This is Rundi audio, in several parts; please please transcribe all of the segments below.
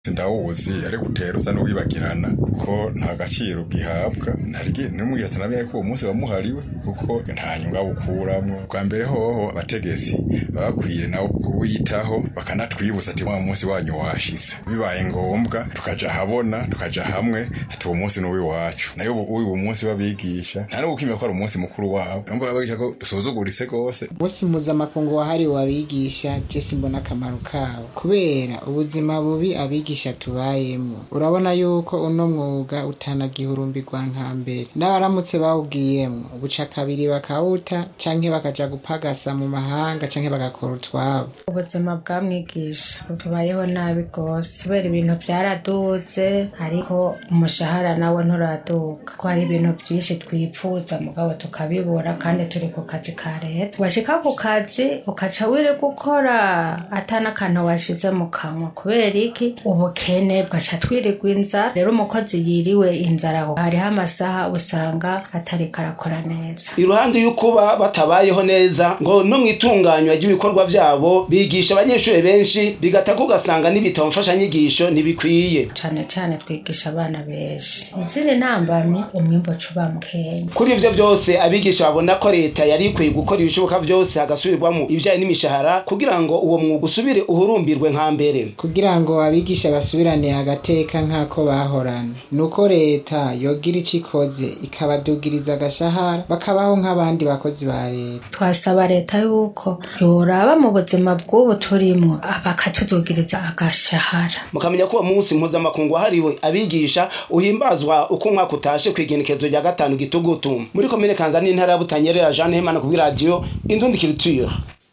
sindawuzi ariko utera usa n'uwibagirana kuko nta gaciro gihabwa ntarigi nimubwira ati nabiye ko uwo munsi wamuhariwe kuko nta nyungu awukuramwo bwa mbere hoho abategetsi baba bakwiye nabo kuwitaho bakanatwibutsa ati wa munsi wanyu washize bibaye ngombwa tukaja habona tukaja hamwe ati uwo munsi n'uwiwacu nayo ubu uyu munsi babigisha nta n'ubukimya ko ari umunsi mukuru wabo numva babigisha ko dusuzuguritse rwose umunsi mpuzamakungu wahariwe abigisha jesi mbona akamaro kawo kubera ubuzima bubi abigisha tubayemo urabona yuko uno mwuga utanagihurumbirwa nka mbere n'abaramutse bawugiyemwo buca kabiri bakawuta canke bakaja gupagasa mu mahanga canke bagakora utwabo ubuzima bwa mwigisha tubayeho nabi rwose kubera ibintu byaraduze ariko umushahara nawe nturaduka ko hari ibintu byinshi twipfuza mugabo tukabibura kandi turi ku kazi ka leta washika ku kazi ukaca wiri gukora atana akantu washize mu kanwa kubera iki ubukene bwaca twirirwa inzara rero umukozi yiriwe inzara hariho amasaha usanga atari karakora neza iruhande y'ukuba batabayeho neza ngo no mu itunganywa ry'ibikorwa vyabo bigisha abanyeshuri benshi bigatako ugasanga n'ibitabo mfashanyigisho ntibikwiye cane cane twigisha abana benshi izindi ntambamyi umwimbo cuba mukenya kuri ivyo vyose abigisha babona ko leta yari ikwiye gukora ibishoboka vyose hagasubirwamo ibijanye n'imishahara kugira ngo uwo mwuga usubire uhurumbirwe nka mbere kugira ngo abigisha basubirane agateka nk'ako bahorana nuko leta yogira ico ikoze ikabadugiriza agashahara bakabaho nk'abandi bakozi ba leta twasaba leta yuko yoraba mu buzima bw'ubu turimwo bakatudugiriza agashahara mukamenya ko uwo munsi mpuzamakungu wahariwe abigisha uhimbazwa uko umwaka utashe kw'igenekezo rya gatanu gitugutu muri komine kanza n'intara ya butanyerera jean hemana kuri radiyo indundikiriture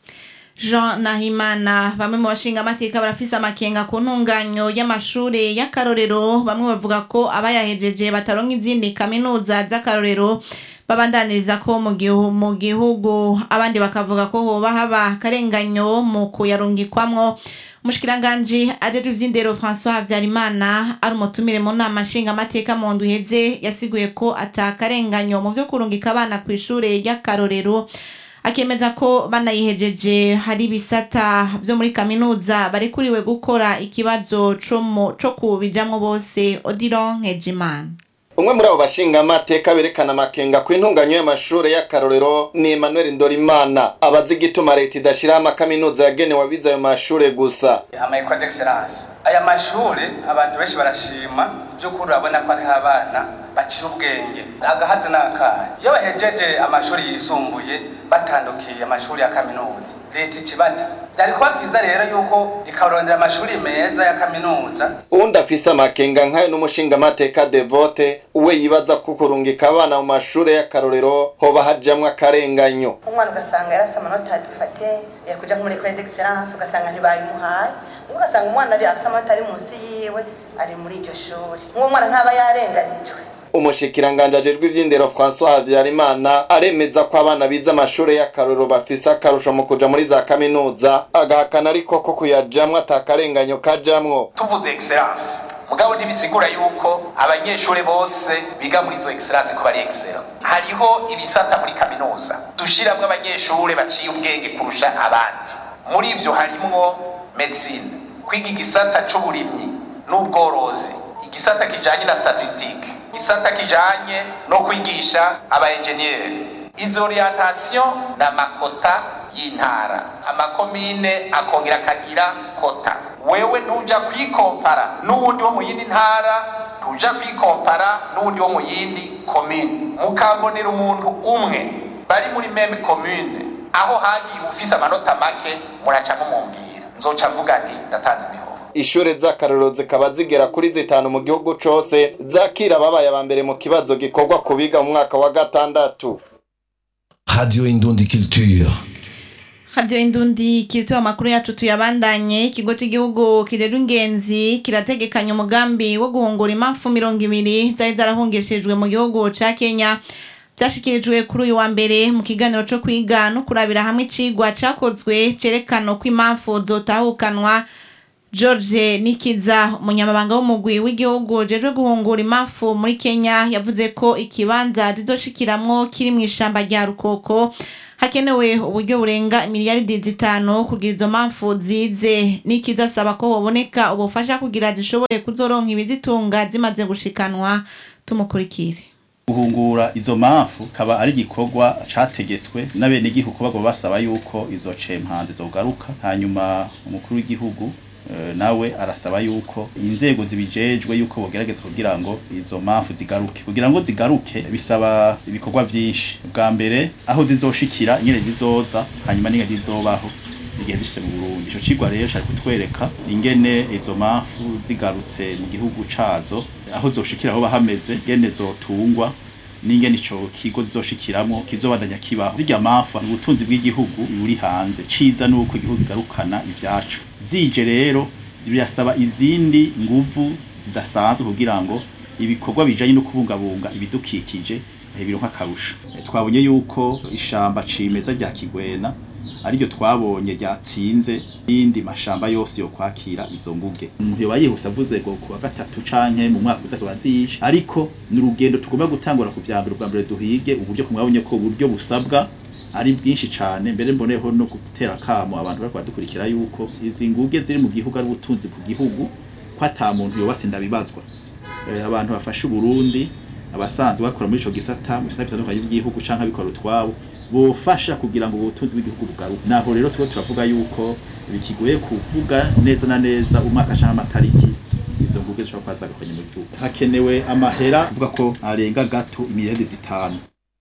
Jean Nahimana bamwe mu bashinga amateka barafise amakenga ku ntunganyo y'amashure y'akarorero bamwe bavuga ko abayahejeje bataronka izindi kaminuza z'akarorero babandaniriza ko mu gihu- mu gihugu abandi bakavuga ko hoba haba akarenganyo mu kuyarungikwamwo umushikiranganji ajejwe ivy'indero François Havyarimana ari umutumire mu nama nshinga amateka mu ndwi iheze yasiguye ko ata karenganyo mu vyo kurungika abana kw'ishure ry'akarorero akemeza ko banayihejeje hari ibisata vyo muri kaminuza barekuriwe gukora ikibazo co mu- co kubijamwo bose Odiron Nkejimana umwe muri abo bashinga amateka berekana amakenga ku intunganyo y'amashure y'akarorero ni Emmanuel Ndorimana abazi igituma leta idashiraho amakaminuza yagenewe abize ayo mashure gusa amayikwa d'excellence aya mashure abantu benshi barashima by'ukuri urabona ko ariho abana bacira ubwenge agahazi n'akahe iyo bahejeje amashuri yisumbuye batandukiye amashuri ya kaminuza leta ikibata byari kuba byiza rero yuko ikarondera amashuri meza ya kaminuza uwundi afise amakenga nk'ayo n'umushinga amateka devote uwe yibaza ko kurungika abana mu mashure y'akarorero hoba hajamwo akarenganyo umwana ugasanga yarafite amanota dufate yakuja nko muri ecole d'excellence ugasanga ntibayimuhaye ubwo ugasanga umwana ari afite amanota ari munsi yiwe ari muri iryo shuri nk'uwo mwana ntaba yarenganijwe umushikiranganje ajejwe ivy'indero François Havyarimana aremeza ko abana bize amashure y'akarorero bafise akarusho mu kuja muri za kaminuza agahakana ariko ko kuyajamwo atakarenganyo kajamwo tuvuze excellence mugabo ntibisigura yuko abanyeshuri bose biga muri izo excellence ko bari excellent hariho ibisata muri kaminuza dushiramwo abanyeshuri baciye ubwenge kurusha abandi muri ivyo harimwo medicine kwiga igisata c'uburimyi n'ubworozi igisata kijanye na statistique igisata kijanye no kwigisha aba engineer izo orientation na makota y'intara amakomine akongera akagira kota wewe ntuja kwikompara n'uwundi wo mu yindi ntara ntuja kwikompara n'uwundi wo mu yindi komine mukambonera umuntu umwe bari muri meme commune aho hagiye ufise amanota make muraca mumumbwira nzoca mvuga nti ndatanze imihoho ishure z'akarorero zikaba zigera kuri zitanu mu gihugu cose zakira ababaye aba mbere mu kibazo gikorwa ku biga mu mwaka wa gatandatu Radio Indundi Culture. Radio Indundi kiritoa amakuru yacu tuyabandanye ikigo cy'igihugu kirera ingenzi kirategekanya umugambi wo guhungura impamvu mirongo ibiri zari zarahungishijwe mu gihugu ca Kenya byashikirijwe kuri uyu wa mbere mu kiganiro co kwiga no kurabira hamwe icigwa cakozwe cerekana uko impamvu zotahukanwa George Nikiza umunyamabanga w'umugwi w'igihugu jejwe guhungura impamvu muri Kenya yavuze ko ikibanza rizoshikiramwo kiri mu ishamba rya Rukoko hakenewe uburyo burenga miliyaridi zitanu kugira izo mpamvu zize n'ikizasaba ko hoboneka ubufasha kugira zishobore kuzoronka ibizitunga zimaze gushikanwa tumukurikire guhungura izo mpamvu kaba ari igikorwa categetswe n'abenegihugu bagomba basaba yuko izo cempanze zogaruka hanyuma umukuru w'igihugu eh, nawe arasaba yuko inzego zibijejwe yuko bogerageza kugira ngo izo mpamvu zigaruke kugira ngo zigaruke bisaba ibikorwa vyinshi bwa mbere aho zizoshikira ingene zizoza hanyuma n'ingene zizobaho igihe zishitse mu Burundi ico cigwa rero cari kutwereka ingene izo mpamvu zigarutse mu gihugu cazo aho zoshikira aho bahameze ingene zotungwa n'ingene ico kigo zizoshikiramwo kizobandanya kibaho zirya mpamvu ubutunzi bw'igihugu buri hanze ciza nuko igihugu kigarukana ivyacu zije rero birasaba izindi nguvu zidasanzwe kugira ngo ibikorwa bijanye no kubungabunga ibidukikije eh, bironka akarusho Eh, twabonye yuko ishamba cimeza rya Kigwena ariryo twabonye ryatsinze indi mashamba yose yo kwakira izo nguge umuntu yoba yihuse avuze ngo kuwa gatatu canke mu mwaka uza tubazisha ariko ni urugendo tugomba gutangura ku vyambere ubwa mbere duhige uburyo kumwabonye ko uburyo busabwa ari bwinshi cane mbere mboneho no gutera kamo abantu bariko badukurikira yuko izi nguge ziri mu gihugu ari ubutunzi ku gihugu ko ata muntu yoba sindabibazwa Eh, abantu bafashe Uburundi abasanzwe bakora muri ico gisata mu bisata bitandukanye by'igihugu canke abikora utwabo bofasha kugira ngo ubutunzi bw'igihugu bugaruke naho rero tuba turavuga yuko bikigoye kuvuga neza na neza umwaka canke amatariki izo nguge zishobora kuba zagakanye mu gihugu hakenewe amahera avuga ko arenga gato imiliyaridi zitanu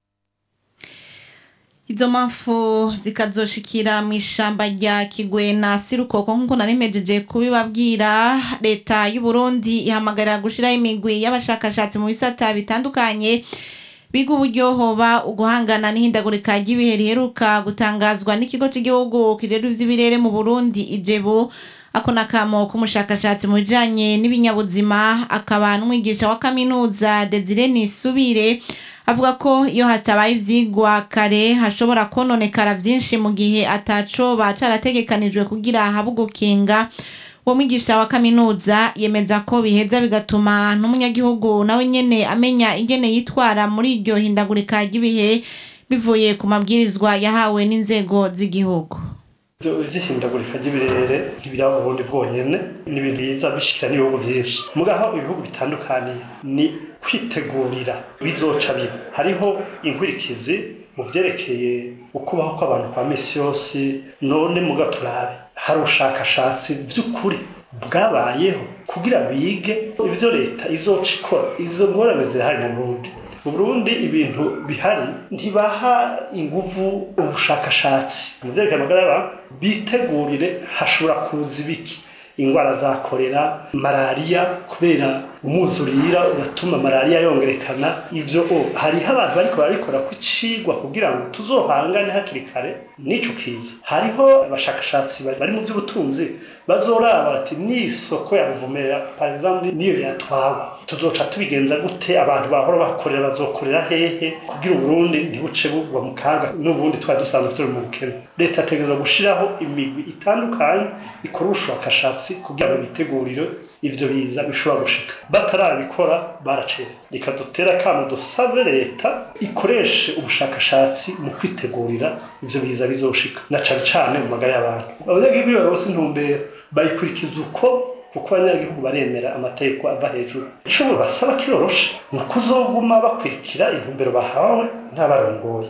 izo mpamvu zikazoshikira mu ishamba rya kigwena sirukoko nk'uko narimejeje kubibabwira leta y'u Burundi ihamagarira gushiraho imigwi y'abashakashatsi mu bisata bitandukanye biga uburyo hoba uguhangana n'ihindagurika ry'ibihe riheruka gutangazwa n'ikigo cy'igihugu kirera ivy'ibirere mu Burundi ijebu ako nakamo k'umushakashatsi mu bijanye n'ibinyabuzima akaba n'umwigisha wa kaminuza Desire Nisubire avuga ko iyo hatabaye ivyigwa kare hashobora kononekara vyinshi mu gihe ataco bacarategekanijwe kugira habe ugukinga uwo mwigisha wa kaminuza yemeza ko biheza bigatuma n'umunyagihugu nawe nyene amenya ingene yitwara muri iryo hindagurika ry'ibihe bivuye ku mabwirizwa yahawe n'inzego z'igihugu Ivyo vy'ihindagurika ry'ibirere ntibiraba Burundi bwonyene ni ibintu biza bishikira n'ibihugu vyinshi mugaho ibihugu bitandukaniye ni kwitegurira bizoca biba hariho inkurikizi mu vyerekeye ukubaho kw'abantu kwa misi yose none muga turabe hari ubushakashatsi vy'ukuri bwabayeho kugira bige ivyo leta izoca ikora izo ngorane zirahari mu Burundi mu Burundi ibintu bihari ntibaha inguvu ubushakashatsi mu vyerekeye amagara y'abantu bitegurire hashobora kuza ibiki ingwara za korera malariya kubera umwuzurira uratuma malariya yongerekana ivyo o hariho abantu bariko barabikora ku cigwa kugira ngo tuzohangane hakiri kare n'ico kiza hariho abashakashatsi bari mu vy'ubutunzi bazoraba bati n'isoko ya ruvumera par exemple niyo yatwawe tuzoca tubigenza gute abantu bahora bakorera bazokorera hehe kugira uburundi ntibuce bugwa mu kaga n'ubundi twari dusanzwe turi mu bukene leta yategerezwa gushiraho imigwi itandukanye ikora ubushakashatsi kugira ngo bitegurire ivyo biza bishobora gushika batarabikora baracera reka dutera akamo dusabe leta ikoreshe ubushakashatsi mu kwitegurira ivyo biza bizoshika na cane cane mu magara y'abantu abanyagihugu iyo barose intumbero bayikurikiza uko kuko abanyagihugu baremera amategeko ava hejuru ico basaba kiroroshe ni ukuzoguma bakurikira intumbero bahawe n'abarongoye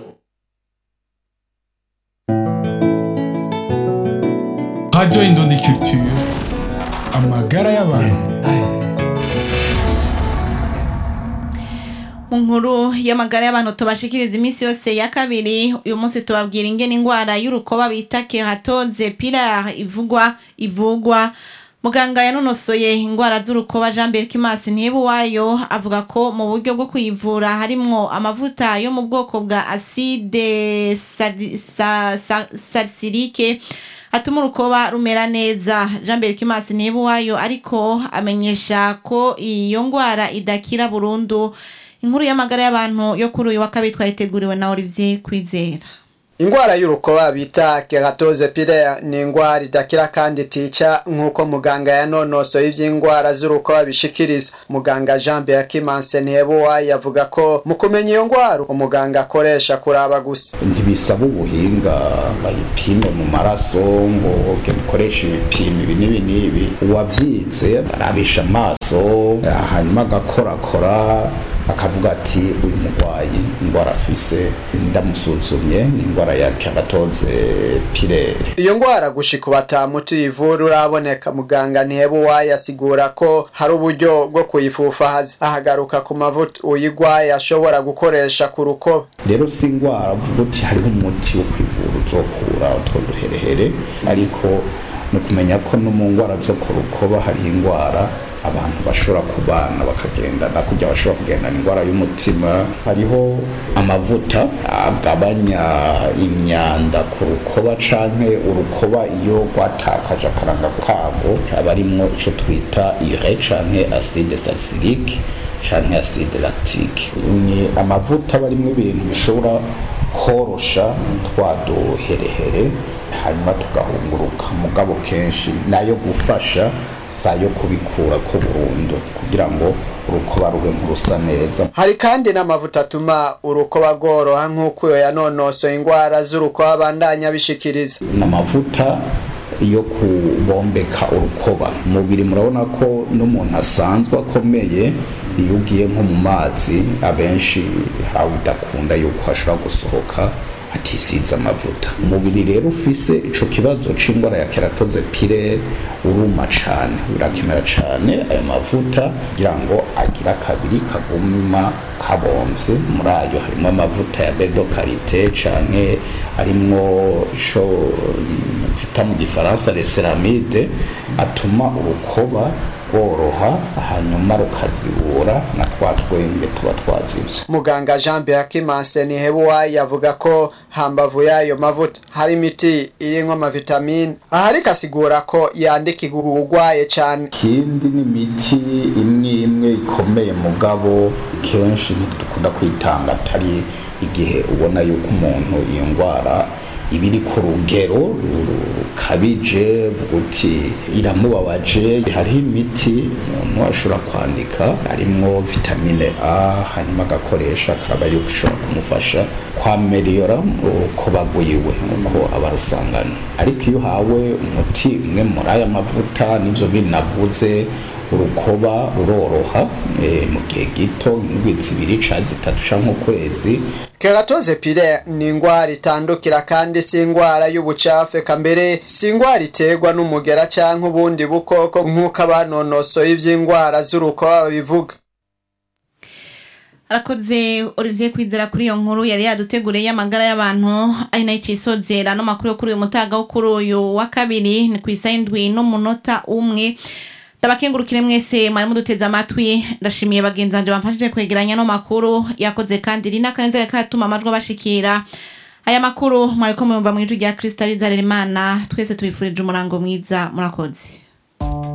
Radio Indundi Culture amagara y'abantu mu nkuru y'amagara y'abantu tubashikiriza iminsi yose ya kabiri uyu munsi tubabwira ingene ingwara y'urukoba bita keratoze pilar ivugwa ivugwa muganga yanonosoye ingwara z'urukoba jean berkimas ntibuwayo avuga ko mu buryo bwo kuyivura harimwo amavuta yo mu bwoko bwa acide sali- sa- sa- salicylike atuma urukoba rumera neza jean berkimas ntibuwayo ariko amenyesha ko iyo ngwara idakira burundu inkuru y'amagara y'abantu yo kuri uyu wa kabiri twayiteguriwe na olivier kwizera ingwara y'urukoba bita keratoze pilaire ni ingwara idakira kandi itica nk'uko muganga yanonosoye ivy'ingwara z'urukoba bishikiriza muganga jean beakimanse ntihebuwa yavuga ko mu kumenya iyo ngwara umuganga akoresha kuraba gusa ntibisaba ubuhinga bayipime mu maraso ngo ukoreshe ibipimo ibi n'ibi n'ibi uwavyize arabisha amaso hanyuma agakorakora akavuga ati uyu murwayi indwara afise ndamusuzumye ni indwara ya keratoze pirere iyo ngwara gushika batamuti ivura uraboneka muganga ntihebuwa yasigura ko hari uburyo bwo kuyifufahaza ahagaruka ku mavuta uyigwaye ashobora gukoresha ku rukoba rero si indwara uvuga uti hariho umuti wo kwivura uzokura utwo duherehere ariko ni ukumenya ko no mu ndwara zo ku rukoba hariho indwara abantu bashobora kubana bakagendana kujya bashobora kugendana indwara y'umutima hariho amavuta agabanya imyanda ku rukoba canke urukoba iyo rwatakaje akaranga kabwo haba arimwo ico twita ire canke acide salicylique canke acide lactique ni amavuta aba arimwo ibintu bishobora korosha twa duherehere hanyuma tugahunguruka mugabo kenshi nayo gufasha sayo kubikura ko burundu kugira ngo urukoba rube nk'urusa neza hari kandi n'amavuta atuma urukoba rworoha nk'uko iyo yanonosoye indwara z'urukoba abandanya bishikiriza n'amavuta yo kubombeka urukoba umubiri murabona ko n'umuntu asanzwe akomeye iyo ugiye nko mu mazi abenshi hari udakunda yuko hashobora gusohoka atisize amavuta umubiri rero ufise ico kibazo c'indwara ya keratoze pirere uruma cane birakenera cane ayo mavuta kugira ngo agira kabiri kaguma kabomvye muri ayo harimo amavuta ya bedo karite canke arimwo ico twita mu gifaransa reseramide atuma urukoba rworoha hanyuma rukazibura na twa twenge tuba twazivye muganga jean beakimanse nihebuwa yavuga ko hambavu y'ayo mavuta hari imiti irimwo amavitamine aha ariko asigura ko yandikirwa uwugwaye cane ikindi ni imiti imwe imwe ikomeye mugabo kenshi ntidukunda kwitanga atari igihe ubona yuko umuntu iyo ndwara ibiri ku rugero rukabije vuga uti iramubabaje hariho imiti umuntu ashobora kwandika harimwo vitamine a hanyuma agakoresha akaraba yuko ishobora kumufasha kwameriyora urukoba rwiwe uko aba arusangana ariko iyo uhawe umuti umwe muri aya mavuta n'ivyo binavuze urukoba ruroroha mu gihe gito indwi zibiri canke zitatu canke ukwezi keratoze pire ni ingwara itandukira kandi si ingwara y'ubucafu eka mbere si ingwara iterwa n'umugera canke ubundi bukoko nk'uko abanonosoye ivy'ingwara z'urukoba babivuga arakoze olivier kwizera kuri iyo nkuru yari yaduteguriye y'amagara y'abantu ari nayo icisozera no makuru yo kuri uyu mutaga wo kuri uyu wa kabiri ni ku isaha indwi n'umunota umwe ndabakengurukire mwese mwari muduteze amatwi ndashimiye bagenzi banje bamfashije kwegeranya no makuru yakoze kandi rina kanezere katuma amajwi abashikira aya makuru mwariko muyumva mu ijwi rya kristaliza rerimana twese tubifurije umurango mwiza murakoze